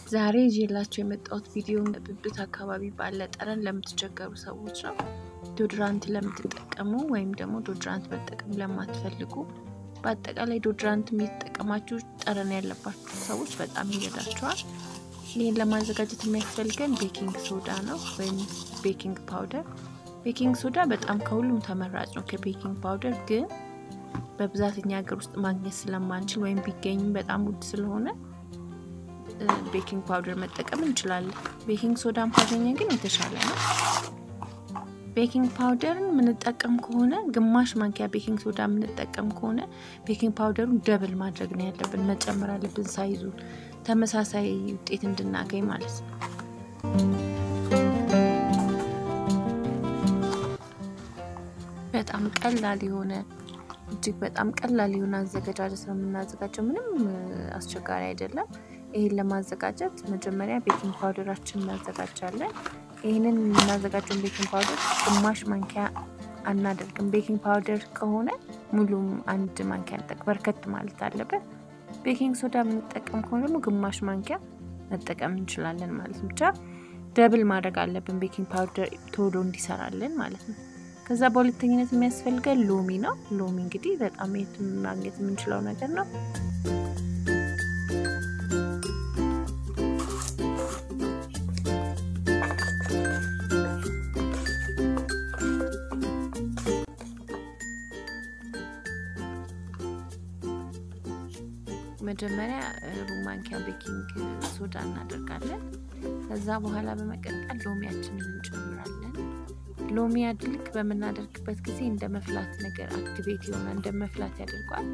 ዛሬ ይዤላችሁ የመጣሁት ቪዲዮ ብብት አካባቢ ባለ ጠረን ለምትቸገሩ ሰዎች ነው። ዶድራንት ለምትጠቀሙ ወይም ደግሞ ዶድራንት መጠቀም ለማትፈልጉ፣ በአጠቃላይ ዶድራንት የሚጠቀማችሁ ጠረን ያለባችሁ ሰዎች በጣም ይረዳችኋል። ይህን ለማዘጋጀት የሚያስፈልገን ቤኪንግ ሶዳ ነው ወይም ቤኪንግ ፓውደር። ቤኪንግ ሶዳ በጣም ከሁሉም ተመራጭ ነው ከቤኪንግ ፓውደር ግን በብዛት እኛ ሀገር ውስጥ ማግኘት ስለማንችል ወይም ቢገኝም በጣም ውድ ስለሆነ ቤኪንግ ፓውደር መጠቀም እንችላለን። ቤኪንግ ሶዳን ካገኘን ግን የተሻለ ነው። ቤኪንግ ፓውደርን የምንጠቀም ከሆነ ግማሽ ማንኪያ ቤኪንግ ሶዳ የምንጠቀም ከሆነ ቤኪንግ ፓውደሩን ደብል ማድረግ ነው ያለብን፣ መጨመር አለብን ሳይዙ ተመሳሳይ ውጤት እንድናገኝ ማለት ነው። በጣም ቀላል የሆነ እጅግ በጣም ቀላል የሆነ አዘገጃጀት ነው የምናዘጋጀው። ምንም አስቸጋሪ አይደለም። ይህን ለማዘጋጀት መጀመሪያ ቤኪንግ ፓውደራችን እናዘጋጃለን። ይህንን የምናዘጋጀውን ቤኪንግ ፓውደር ግማሽ ማንኪያ አናደርግም። ቤኪንግ ፓውደር ከሆነ ሙሉም አንድ ማንኪያ እንጠቅ በርከት ማለት አለበት። ቤኪንግ ሶዳ የምንጠቀም ከሆነ ደግሞ ግማሽ ማንኪያ መጠቀም እንችላለን ማለት ነው። ብቻ ደብል ማድረግ አለብን ቤኪንግ ፓውደር ቶሎ እንዲሰራልን ማለት ነው። ከዛ በሁለተኝነት የሚያስፈልገን ሎሚ ነው። ሎሚ እንግዲህ በጣም የት ማግኘት የምንችለው ነገር ነው። መጀመሪያ ሩብ ማንኪያ ቤኪንግ ሶዳ እናደርጋለን። ከዛ በኋላ በመቀጠል ሎሚያችንን እንጨምራለን። ሎሚ አድልክ በምናደርግበት ጊዜ እንደ መፍላት ነገር አክቲቬት የሆነ እንደ መፍላት ያደርጓል።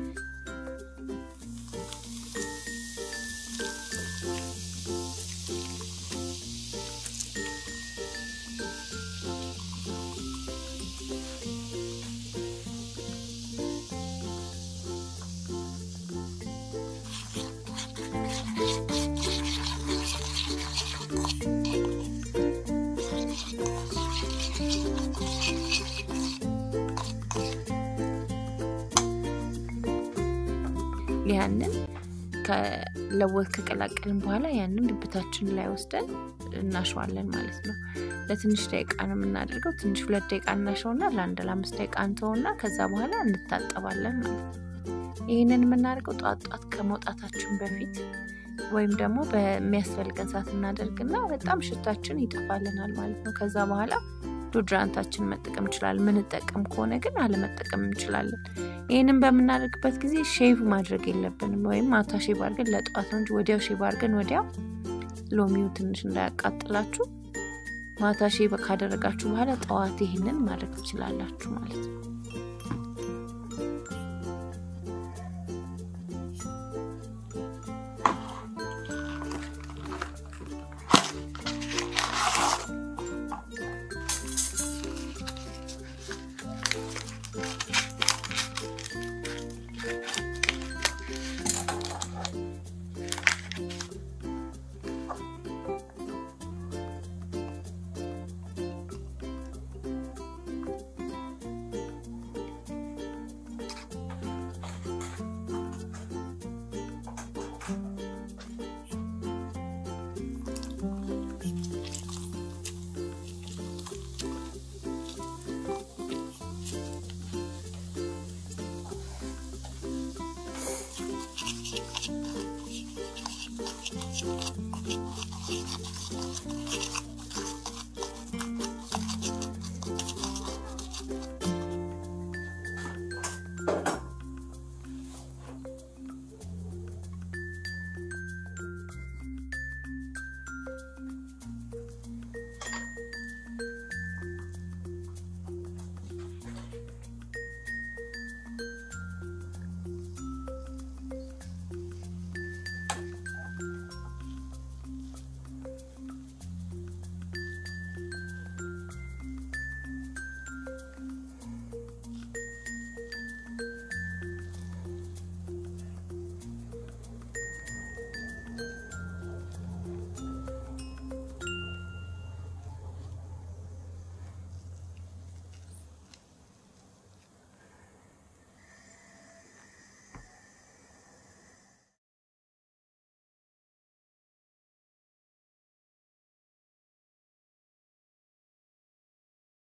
ያንን ከለወት ከቀላቀልን በኋላ ያንን ብብታችን ላይ ወስደን እናሸዋለን ማለት ነው። ለትንሽ ደቂቃ ነው የምናደርገው። ትንሽ ሁለት ደቂቃ እናሸውና ለአንድ ለአምስት ደቂቃ እንተውና ከዛ በኋላ እንታጠባለን ማለት ነው። ይህንን የምናደርገው ጧት ጧት ከመውጣታችን በፊት ወይም ደግሞ በሚያስፈልገን ሰዓት እናደርግና በጣም ሽታችን ይጠፋልናል ማለት ነው። ከዛ በኋላ ዶድራንታችን መጠቀም እንችላለን። ምንጠቀም ከሆነ ግን አለመጠቀም እንችላለን። ይህንን በምናደርግበት ጊዜ ሼቭ ማድረግ የለብንም። ወይም ማታ ሼቭ አድርገን ለጠዋት ነው እንጂ ወዲያው ሼቭ አድርገን ወዲያው ሎሚው ትንሽ እንዳያቃጥላችሁ ማታ ሼቭ ካደረጋችሁ በኋላ ጠዋት ይህንን ማድረግ ትችላላችሁ ማለት ነው።